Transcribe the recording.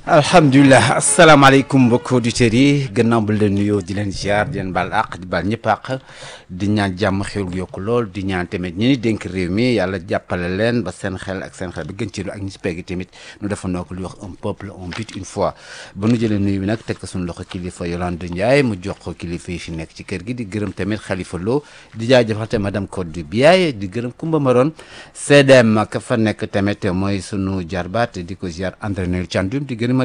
alhamdulilah asalaamaaleykum mbokki auditeurs yi gannaaw bu leen nuyoo di leen ziar di leen baal àq di baal ñëpp àq di ñaan jàmm xéwal gu yokku lool di ñaan tamit ñi ni dénk réew mi yàlla jàppale leen ba seen xel ak seen xel bi gën ci lu ak ñi si pegg tamit nu dafa noo ko lu wax un peuple un but une fois ba nu jëlee nuyu bi nag teg ko suñu loxo kilifa Yolande Ndiaye mu jox ko kilifa yi fi nekk ci kër gi di gërëm tamit Khalifa Lo di jaajëfal tamit madame Codé Biaye di gërëm Kumba Maron CDM ka fa nekk tamit mooy sunu jarbaat di ko ziar entraîneur Thiandoum di gërëm